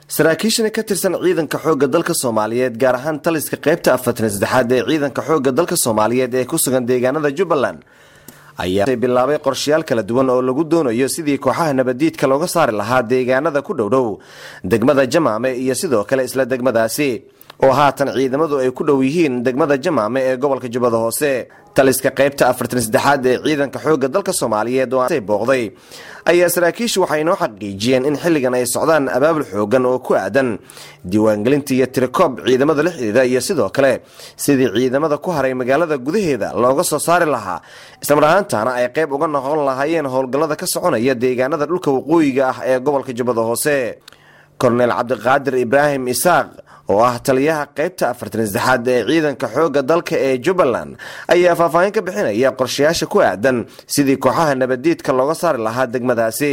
saraakiishani ka tirsan ciidanka xoogga dalka soomaaliyeed gaar ahaan taliska qaybta afartan saddexaad ee ciidanka xoogga dalka soomaaliyeed ee ku sugan deegaanada jubbaland ayaa bilaabay qorshayaal kala duwan oo lagu doonayo sidii kooxaha nabadiidka looga saari lahaa deegaanada ku dhowdhow degmada jamaame iyo sidoo kale isla degmadaasi oo haatan ciidamadu ay ku dhow yihiin degmada jamaame ee gobolka jubbada hoose taliska qaybta afartan saddexaad ee ciidanka xoogga dalka soomaaliyeed oo booqday ayaa saraakiishu waxay inoo xaqiijiyeen in xilligan ay socdaan abaabul xoogan oo ku aadan diiwaangelinta iyo tirikoob ciidamada la xidhiida iyo sidoo kale sidii ciidamada ku haray magaalada gudaheeda looga soo saari lahaa islamar ahaantaana ay qayb uga noqon lahaayeen howlgallada ka soconaya deegaanada dhulka waqooyiga ah ee gobolka jubbada hoose korneel cabdiqaadir ibraahim isaaq oo ah taliyaha qaybta afartan saddexaad ee ciidanka xoogga dalka ee jubbaland ayaa faahfaahin ka bixinaya qorshayaasha ku aadan sidii kooxaha nabadiidka looga saari lahaa degmadaasi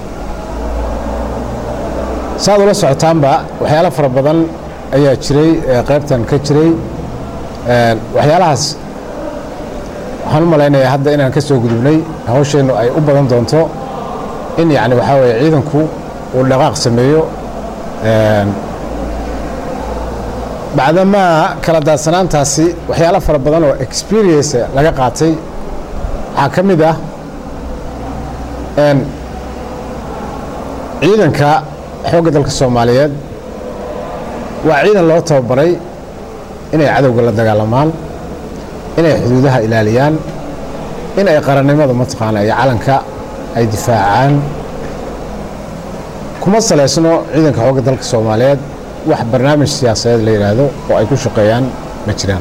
saaad ula socotaanba waxyaalo fara badan ayaa jiray qaybtan ka jiray waxyaalahaas waxaan u malaynayaa hadda inaan ka soo gudubnay hawsheennu ay u badan doonto in yacni waxaa weye ciidanku uu dhaqaaq sameeyo bacdamaa kala daadsanaantaasi waxyaalo fara badan oo experience laga qaatay waxaa ka mid ah ciidanka xoogga dalka soomaaliyeed waa ciidan loo tababaray inay cadowga la dagaalamaan inay xuduudaha ilaaliyaan in ay qarannimada mataqaana iyo calanka ay difaacaan kuma salaysno ciidanka xoogga dalka soomaaliyeed wax barnaamij siyaasadeed la yidhaahdo oo ay ku shaqeeyaan ma jiraan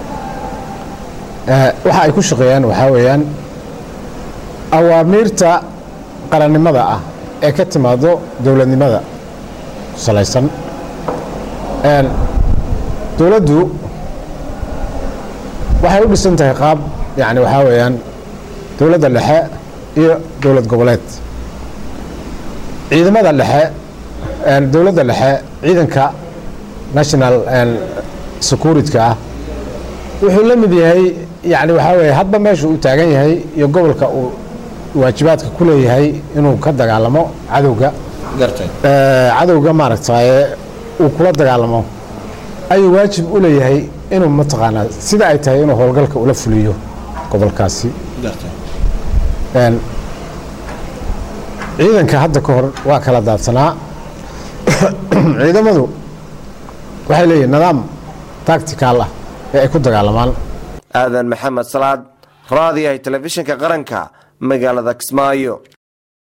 waxa ay ku shaqeeyaan waxaa weeyaan awaamiirta qarannimada ah ee ka timaado dowladnimada ku salaysan dowladdu waxay u dhisan tahay qaab yani waxaa weeyaan dowladda dhexe iyo dowlad goboleed ciidamada dhexe dowladda dhexe ciidanka national security-ka ah wuxuu la mid yahay yani waxaa weye hadba meeshu uu taagan yahay iyo gobolka uu waajibaadka ku leeyahay inuu ka dagaalamo cadowga cadowga maaragtaye uu kula dagaalamo ayuu waajib u leeyahay inuu mataqaanaa sida ay tahay inuu howlgalka ula fuliyo gobolkaasi ciidanka hadda ka hor waa kala daadsanaa ciidamadu waxay leeyihin nidaam tactical ah ee ay ku dagaalamaan aadan maxamed salaad raadiyahay telefishinka qaranka magaalada kismaayo